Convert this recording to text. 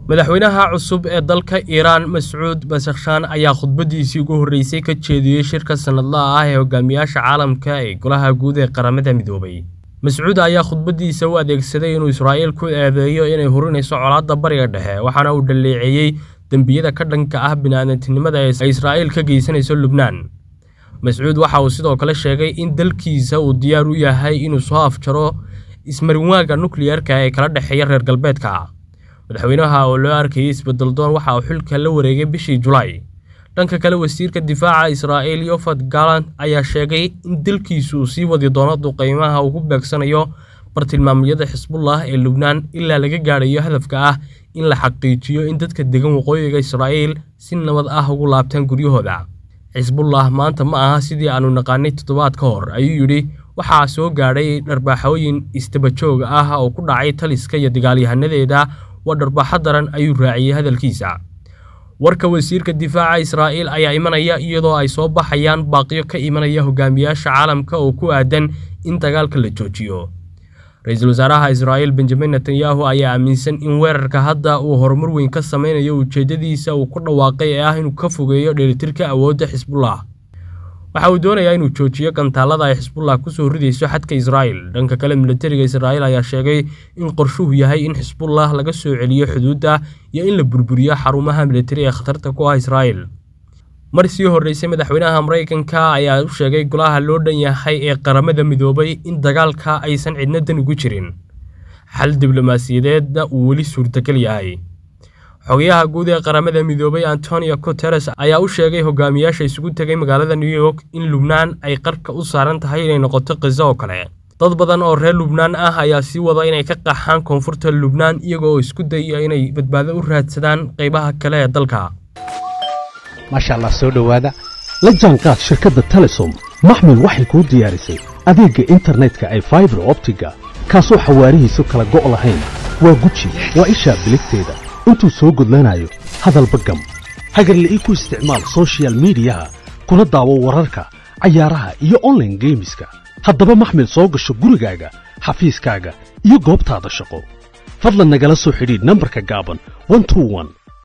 madaxweynaha cusub ee dalka iiraan mascuud basakhshaan ayaa khudbadiisii ugu horreysay ka jeediyey shirka sannadlaha ah ee hogaamiyaasha caalamka ee golaha guud ee qaramada midoobay mascuud ayaa khudbadiisa u adeegsaday inuu israa'iil ku eedeeyo inay hurinayso colaadda bariga dhexe waxaana uu dhaleeceeyey dembiyada ka dhanka ah bini'aadantinimada ee israa'iil ka geysanayso lubnaan mascuud waxa uu sidoo kale sheegay in dalkiisa uu diyaar u yahay inuu soo afjaro ismarinwaaga nukliyarka ee kala dhexeeya reer galbeedka madaxweynaha oo loo arkayay isbeddeldoon waxa uu xilka la wareegay bishii julaay dhanka kale wasiirka difaaca israa'iil yofad galant ayaa sheegay in dalkiisu uu sii wadi doono duqeymaha uu ku beegsanayo bartilmaamyada xisbullah ee lubnaan ilaa laga gaadhayo hadafka ah in la xaqiijiyo in dadka degan waqooyiga israa'iil si nabad ah ugu laabtaan guryahooda xisbullah maanta ma aha sidii aanu naqaanay toddobaad ka hor ayuu yidhi waxaa soo gaadhay dharbaaxooyin istabajooga ah oo ku dhacay taliska iyo dagaalyahanadeeda waa dharbaaxo daran ayuu raaciyey hadalkiisa warka wasiirka difaaca israa'iil ayaa imanaya iyadoo ay soo baxayaan baaqiyo ka imanaya hogaamiyaasha caalamka oo ku aadan in dagaalka la joojiyo ra-iisul wasaaraha israa'iil benjamin netanyahu ayaa aaminsan in weerarka hadda uu horumar weyn ka sameynayo ujeeddadiisa uu ku dhawaaqay ee ah inuu ka fogeeyo dheelitirka awoodda xisbullah waxa uu doonayaa inuu joojiyo gantaallada ay xisbullah kusoo ridayso xadka israa'iil dhanka kale militariga israa'iil ayaa sheegay in qorshuhu yahay in xisbullah laga soo celiyo xuduudda iyo in la burburiyo xarumaha militari ee khatarta ku ah israa'iil mar sii horreysay madaxweynaha maraykanka ayaa u sheegay golaha loo dhan yahay ee qaramada midoobay in dagaalka aysan cidna dan ugu jirin xal diblomaasiyadeedna uu weli suurtagal yahay xogayaha guud ee qaramada midoobay antonio guteres ayaa u sheegay hogaamiyaasha isugu tegay magaalada new york in lubnaan ay qarka u saaran tahay inay noqoto qiso oo kale dad badan oo reer lubnaan ah ayaa sii wada inay ka qaxaan koonfurta lubnaan iyagoo isku dayaya inay badbaado u raadsadaan qaybaha kale ee dalka maasha allah soo dhowaada la jaanqaad shirkadda telesom maxmil waxay kuu diyaarisay adeegga internetka ay faibar optiga kaasoo xawaarihiisu kala go' lahayn waa guji waa ishaa biligteeda intuu soo gudlanayo hadalba gam hagarla'ii ku isticmaal sochial midiyaha kuna daawo wararka cayaaraha iyo onlaine geemiska haddaba maxmil soo gasho gurigaaga xafiiskaaga iyo goobtaada shaqo fadlan nagala soo xidhiidh nambarka gaaban